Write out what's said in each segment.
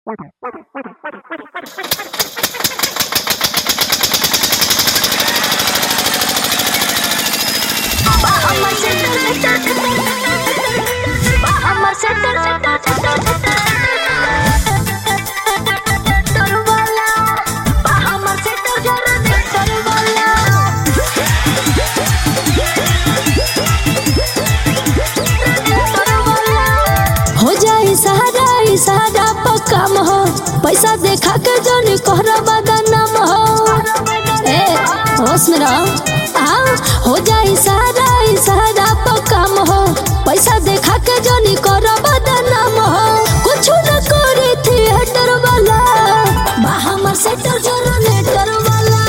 हो जाई सहारा ई सहारा पक्काम हो पैसा देखा के जोनी कोहरा बदनाम हो ए होश में रहो आ हो जाई सहारा ई सहारा पक्काम हो पैसा देखा के जोनी कोहरा बदनाम हो कुछ न करे थिएटर वाला बा हमर सेटर जरा नेटर वाला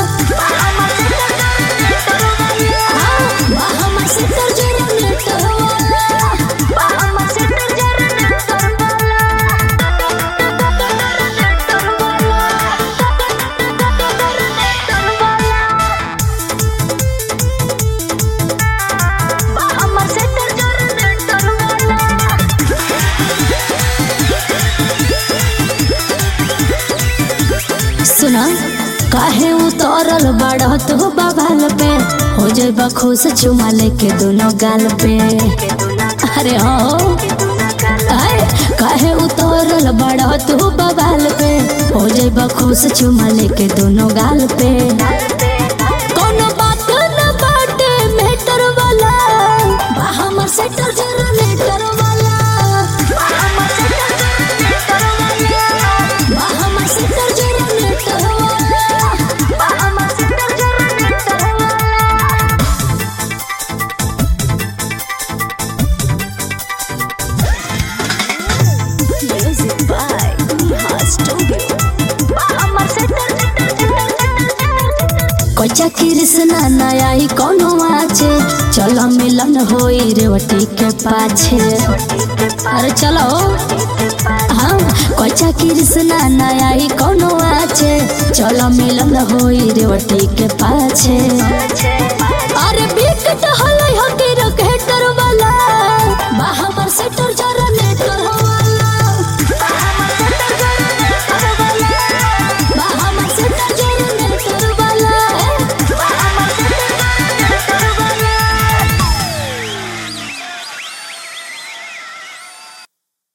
हाँ, बा हमर सेटर जरा नेटर वाला सुना काहे उतरल बाड़ तू बबाल पे हो जाबा खुश चुमा लेके दोनों गाल पे अरे हो आए, काहे उतरल बाड़ तू बबाल पे हो जाबा खुश चुमा लेके दोनों गाल पे कोनो बात न बाटे मेटर वाला बा हमर सेटर जरा नेटर वाला बा हमर सेटर जरा नेटर वाला Music by Neha Studio. कोचा Krishna नया ही कोनो आछे चलो मिलन होई रेवती के पाछे अरे चलो हाँ कोचा कृष्णा नया ही कोनो आछे चलो मिलन होई रेवती के पाछे